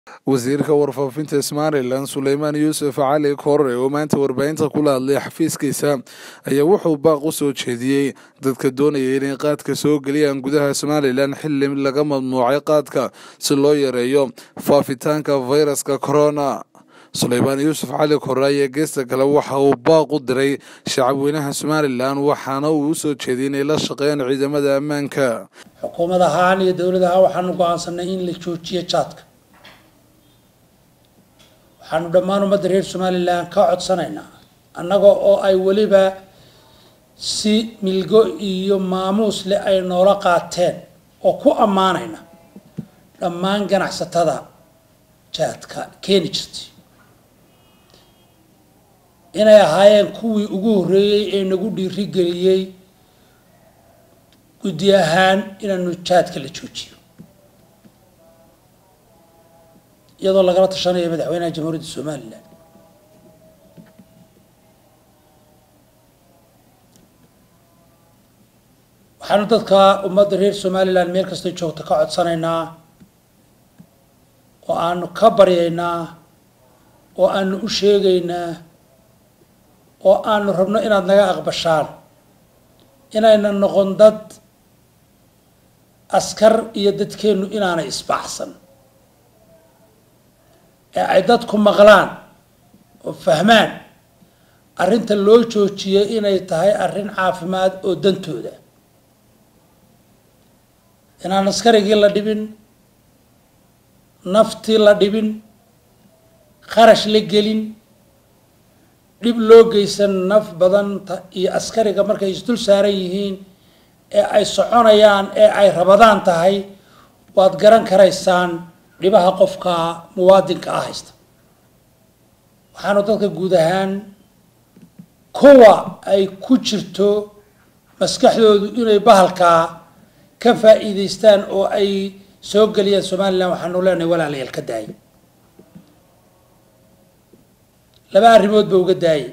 wasiirka warfaafinta somalilan suleymaan yuusuf cali korre oo maanta warbaahinta kula hadlay xafiiskiisa ayaa wuxuu baaq u soo jeediyey dadka doonaya inay qaadka soo geliyaan gudaha somalilan xili laga mamnuucay qaadka si loo yareeyo faafitaanka fayraska corona suleymaan yuusuf cali korre ayaa geesta kale waxa uu baaq u diray shacabweynaha somalilan waxaana uu u soo jeediyey inay la shaqeeyaan ciidamada ammaanka xukuumad ahaan iyo dowlad ahaan waxaanu go-aansanay in la joojiyo jaadka waxaanu dhammaan ummadda reer somalilan ka codsanaynaa annaga oo ay weliba si milgo iyo maamuus leh ay noola qaateen oo ku ammaanayna dhammaan ganacsatada jaadka keeni jirtay inay ahaayeen kuwii ugu horreeyey ee nagu dhiirigeliyey guddi ahaan inaanu jaadka la joojiyo iyadoo lagala tashanayo madaxweynaha jamhuuriyadda somalilan waxaanu dadka ummadda reer somalilan meel kastay joogto ka codsanaynaa oo aanu ka baryaynaa oo aanu u sheegaynaa oo aanu rabno inaad naga aqbashaan inayna noqon dad askar iyo dadkeennu inaanay isbaxsan ee ay dadku maqlaan oo fahmaan arrinta loo joojiyay inay tahay arrin caafimaad oo dantooda inaan askarigii la dhibin naftii la dhibin qarash la gelin dhib loo geysan naf badanta iyo askariga markay isdul saaran yihiin ee ay soconayaan ee ay rabadaan tahay waad garan karaysaan dhibaha qofka muwaadinka ah haysta waxaanu dadka guud ahaan kuwa ay ku jirto maskaxdoodu inay bahalkaa ka faa'iidaystaan oo ay soo geliyaan somalilan waxaanu leenahay walaalayaal ka daayay laba arrimood ba uga daayay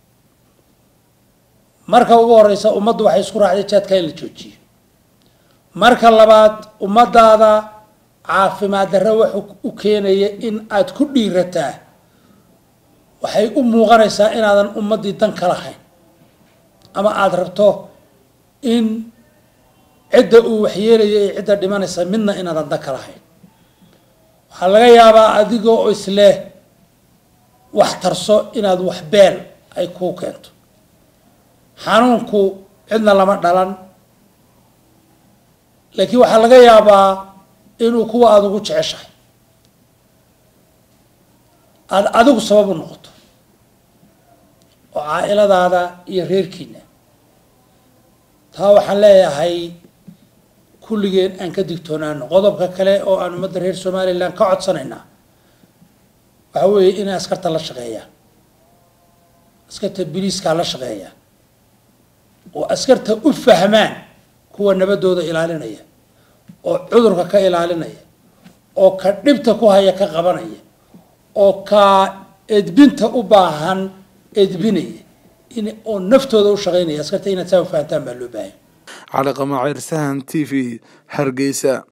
marka ugu horeysa ummaddu waxay isku raacday jaadka in la joojiyo marka labaad ummadaada caafimaad darre wuxuu u keenaya in aad ku dhiirataa waxay u muuqanaysaa inaadan ummaddii dan ka lahayn ama aada rabto in cidda uu waxyeelaya ee cidda dhimanaysa midna inaadan dan ka lahayn waxaa laga yaabaa adigoo isleh wax tarso inaad wax beel ay kuu keento xanuunku cidna lama dhalan laakiin waxaa laga yaabaa inuu kuwa aada ugu jeceshahay aada adigu sabab u noqoto oo caa-iladaada iyo reerkiina taa waxaan leeyahay kulligeen aan ka digtoonaano qodobka kale oo aan ummadda reer somalilan ka codsanaynaa waxa weeye inay askarta la shaqeeyaan askarta biliiskaa la shaqeeyaan oo askarta u fahmaan kuwa nabadooda ilaalinaya oo cudurka ka ilaalinaya oo ka dhibta ku haya ka qabanaya oo ka edbinta u baahan edbinaya in oo naftooda u shaqaynaya askarta inaad saa u fahantaan baa loo baahanya cali qamaaciir sahan t v hargeysa